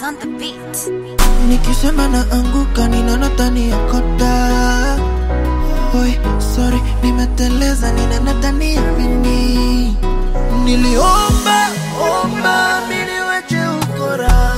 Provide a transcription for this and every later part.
on the beat. nikisema na anguka ninaona tani ya kota Oi, sorry nimeteleza ninaona tani ya mini niliomba omba niliweche ukora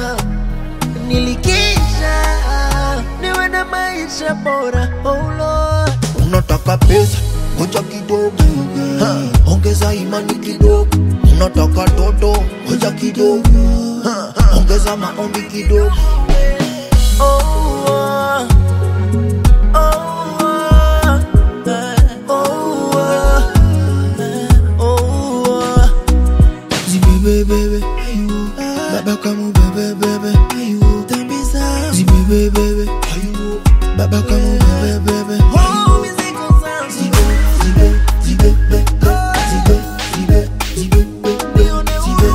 nilikisha niwe na maisha bora oh Lord. unataka pesa ngoja kidogo Ha, ongeza imani kidogo unataka toto ngoja kidogo Ha, ongeza maombi kidogo oh, oh, oh, oh, eh, oh, oh, eh, oh, oh. Zibebebebe, ayu, baba kamu bebebebe, ayu, tambisa. Zibebebebe, ayu, baba kamu bebebebe, oh, mizigo zangu. Zibe, zibe, zibebe, zibe, zibe, zibebe, zibe,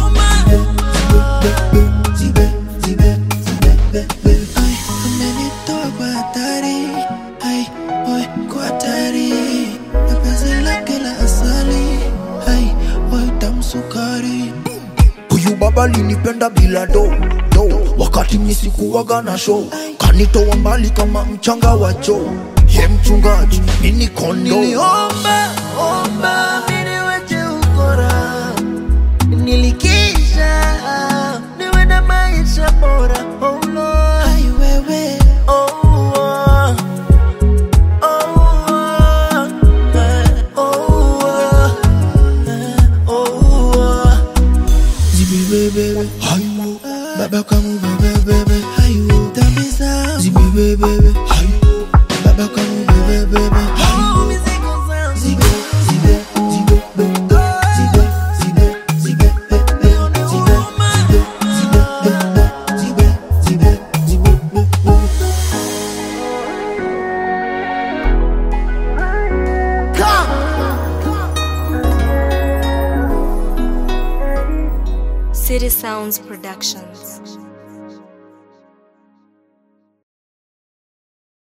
zibe, zibe, zibe, zibebebe. Ay, amenitoa kwa hatari, ay, oy, kwa hatari. Na penzi lake la asali, ay, oy, tamu sukari. Huyu baba linipenda bila do do, wakati mimi sikuwaga na show, kanitoa mbali kama mchanga wa choo. Ye mchungaji, mimi kondo. Niliomba omba, mimi niweche ukora, nilikisha niwe na maisha bora. Oh Lord, ai wewe, oh oh, oh oh, eh, oh oh, eh, oh oh. Zibibebebe, hayo Baba kamu bebebebe, hayo Tambisa Zibibebebe, hayo Baba kamu bebebebe, hayo Zibe, zibe, zibe, be, zibe, zibe, zibe, be, be, zibe, zibe, zibe, be, be, zibe, zibe, zibe, be, be. City Sounds Productions.